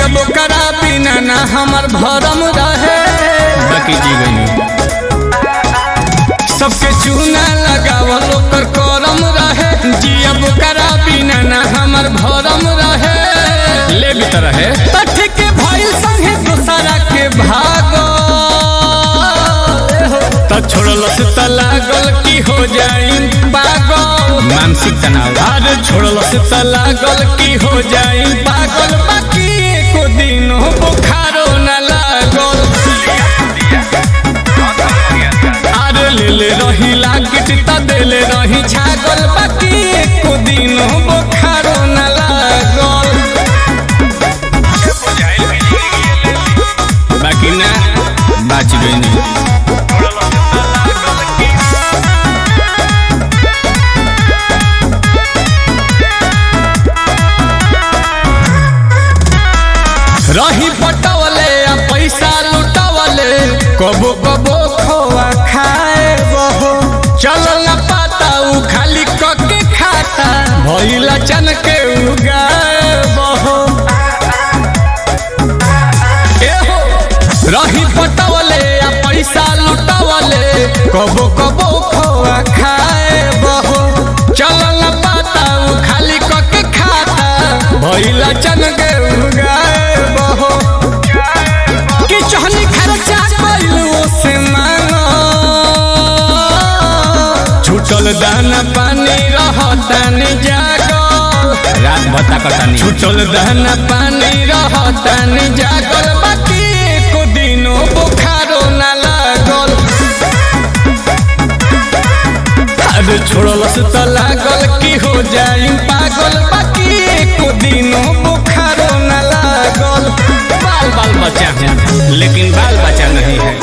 अब ओकरा बिना ना हमर भरम रहे बाकी जी गई सबके चूना लगावल ओकर करम रहे जी अब ओकरा बिना ना हमर भरम रहे ले भी तो रहे तठ के भइल संगे दूसरा के भागो त छोड़लस त लागल की हो जाई पागल मानसिक तनाव अरे छोड़लस त लागल की हो जाई पागल बाकी एको दिनो बुखारो न लागल अरे लेले रही लागिट त देले रही छागल बाकी एको दिनो बुखारो न लागल बाकी ना बाच गई रही पटवले आ पैसा लुटवले कबो कबो खोआ खाए बहो चलल न पाता उ खाली कके खाता भइला चन के उगाए बहो एहो रही पटवले आ पैसा लुटवले कबो कबो खोआ खाए बहो चलल न पाता उ खाली कके खाता भइला चन के उगाए बहो कि चहनी खर्चा कइलू से मांगो छूटल दाना पानी रहतानी जागल रात भत्ता कटानी छूटल दाना पानी रहतानी जागल बाकी एको दिनो बुखारो ना लागल अरे छोड़लस त लागल की हो जाई पागल बाकी एको दिनो बुखारो ना लागल बाल बाल बच्चा है लेकिन बाल बच्चा नहीं है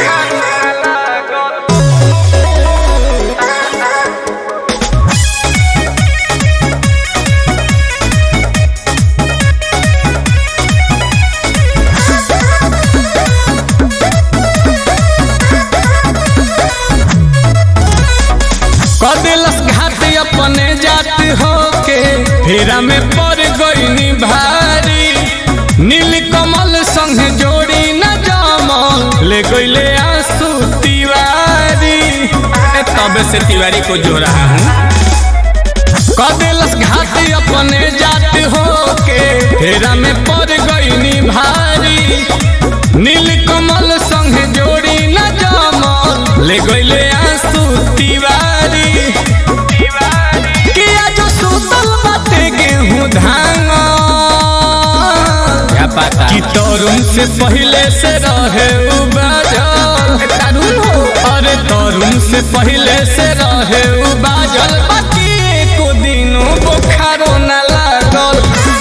कदेलस घाट अपने जात होके फेरा में पड़ गईनी भारी नील कमल संग जोड़ी न जमल ले गईले आंसू तिवारी ए, तब से तिवारी को जो रहा हूँ कदेलस घाट अपने जात होके फेरा में पड़ गईनी भारी नील कमल संग जोड़ी न जमल ले गईले आंसू तिवारी किया जो सुतल बाटे गेहूं धान क्या पता कि तरुण से पहले से रहे उ बाजल तरुण हो अरे तरुण से पहले से रहे उ बाजल बाकी एको दिनो बुखारो न लागल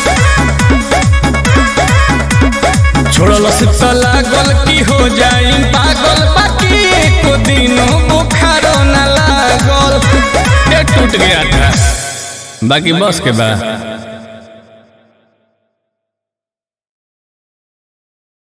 छोड़लस त लागल की हो जाई पागल बाकी एको दिनो बुखारो न लागल ये टूट गया था बाकी बस के बाद